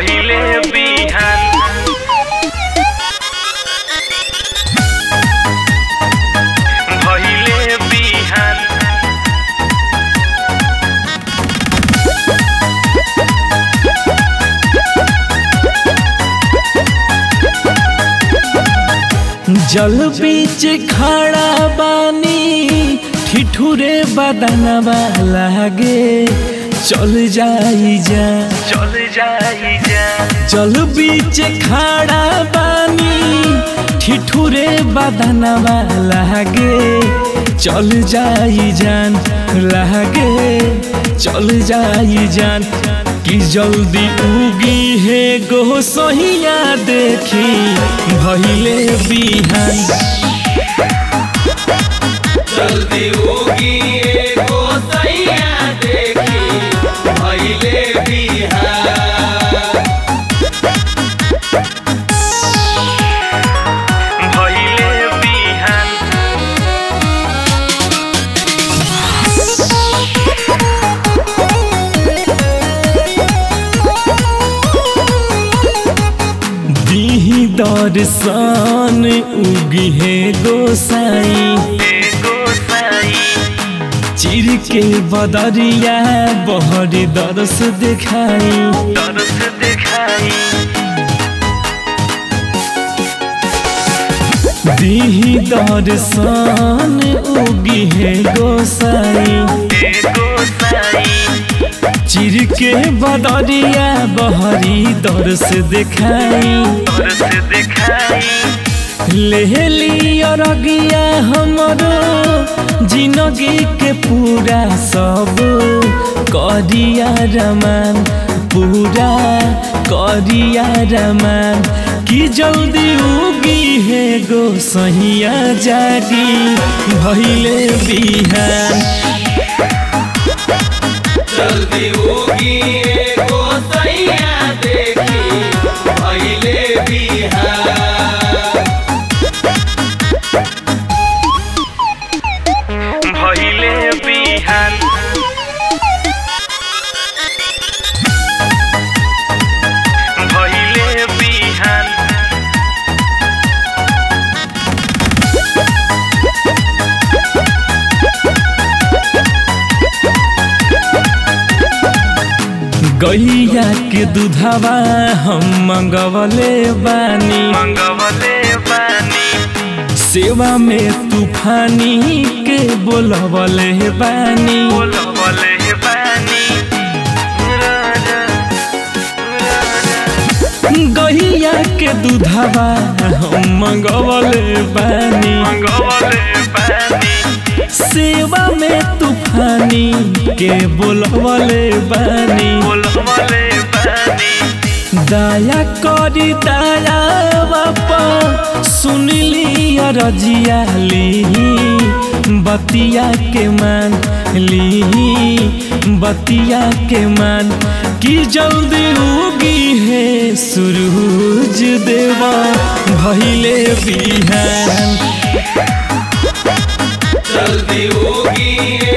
भइले बिहान भइले बिहान जल बीच खड़ा बानी ठिठुरे बदनवा लागे चल जाई जा चल जाई जा जल बीच खड़ा बानी ठिठुरे बदनवा लागे चल जाई जान लागे चल जाई जान कि जल्दी उगी है गो सहिया देखी भइले बिहान जल्दी होगी एगो सैया देखी भइले बिहान भइले बिहान दीही दर्शन उगी है गोसाई एगो साई चिर के बदरिया बहरी दरस दिखाई तरस दिखाई दीही दर्शन उगी है गोसाई एगो साई चिर के बदरिया बहरी दरस दिखाई तरस दिखाई ले लिया रगिया हमरो जिंदगी के पूरा सब करिया रमान पूरा करिया रमान कि जल्दी उगी है गो सहिया जागी भइले बिहान जल्दी होगी एगो सैया देखी भइले बिहान भइले बिहान भइले बिहान गैया के दूधवा हम मंगवले बानी मंगवले बानी सेवा में तूफानी के बोलवले बानी बोलवले बानी राजा राजा गैया के दूधवा हम मंगवले बानी मंगवले बानी सेवा में तूफानी के बोलवले बानी बोलवले बानी दया करी दया बापा सुनली रजिया ली बतिया के मान ली बतिया के मान कि जल्दी उगी है सूरज देवा भइले बिहान जल्दी होगी